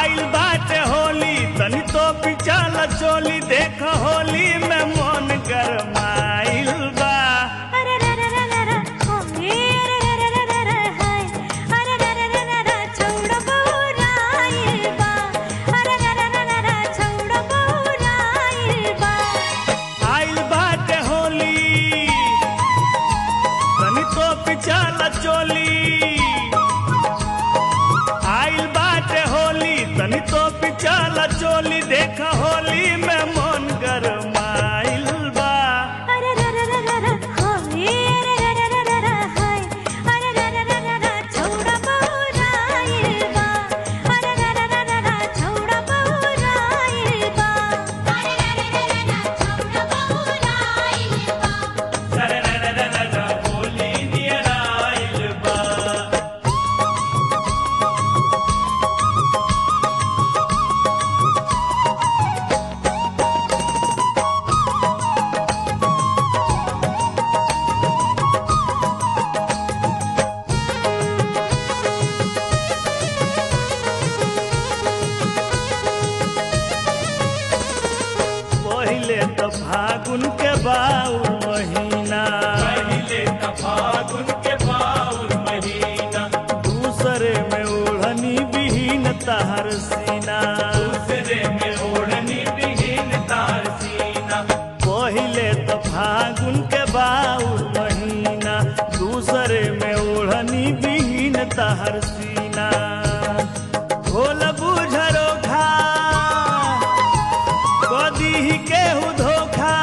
आइल बाटे होली तनी तो पिचल चोली देख होली में मन गरमाइल बा अरे रे रे रे रे रे होली रे रे रे रे रे हाय अरे रे रे रे रे रे छौड़ा बौराइल बा अरे रे रे रे रे रे छौड़ा बौराइल बा आइल बाटे होली तनी तो पिचल चोली आइल बाटे होली तनी तो पिचल चोली देख होली में मन गरमाइल बा अरे रे रे रे रे रे होली रे रे रे रे रे रे हाय अरे रे रे रे रे रे छौड़ा बौराइल बा अरे रे रे रे रे रे छौड़ा बौराइल बा अरे रे रे रे रे रे छौड़ा बौराइल बा होली नियर आइल बा पहिले त फागुन के बाउल महीना पहिले त फागुन के बाउल महीना दूसरे में ओढ़नी बिहीन तहर सीना दूसरे में ओढ़नी बिहीन तहर सीना पहिले त फागुन के बाउल महीना दूसरे में ओढ़नी बिहीन तहर सीना भोल बुझरो खा कदी केहू धोखा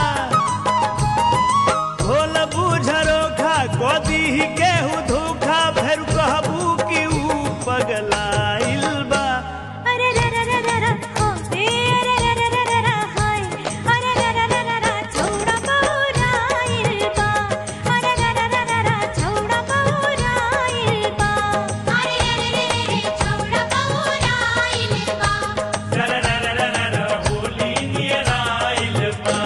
भोल बुझरो खा कदी केहू धोखा फेर कहबू कि ऊ पगलाइल बा अरे रे रे रे रे रे होली रे रे रे रे रे रे हाय अरे रे रे रे रे रे छौड़ा बौराइल बा अरे रे रे रे रे रे छौड़ा बौराइल बा अरे रे रे रे रे छौड़ा बौराइल बा होली नियर आइल बा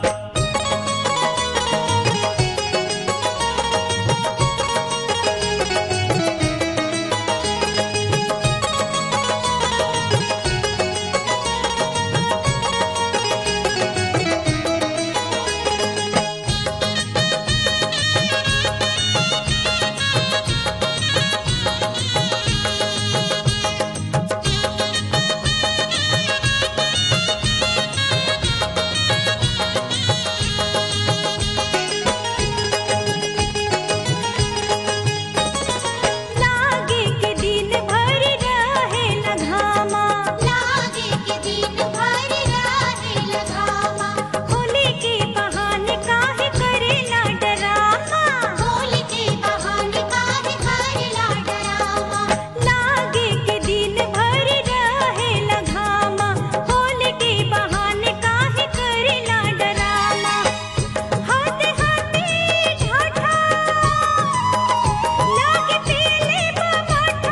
लागे के दिन भर रहे लगामा लागे के दिन भर रहे लगामा होली के बहाने काहे करेला डरामा होली के बहाने काहे करेला डरामा लागे के दिन भर रहे लगामा होली के बहाने काहे करेला डरामा हाथे हाथे ढाठा लागे पीले बमाठा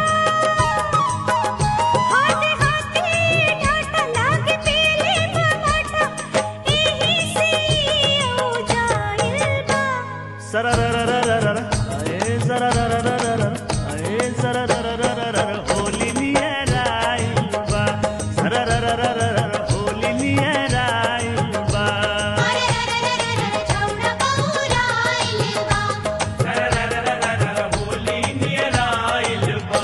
हाथे हाथे ढाठा लागे पीले बमाठा एही से ओ जाइल बा सररररररर, अए सररररररर, अए सररररररर, होली नियर आइल बा सररररररर, होली नियर आइल बा अरे रे रे रे रे छौड़ा बौराइल बा सररररररर, होली नियर आइल बा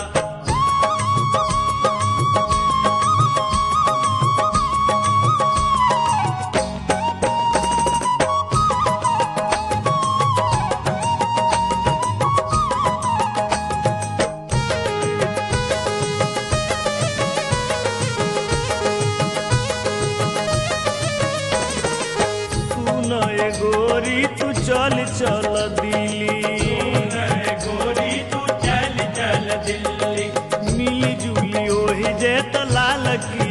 सुन ए गोरी तू चल चल दिल्ली गोरी तू चल चल दिल्ली मिली जुली ओही जे त लाल की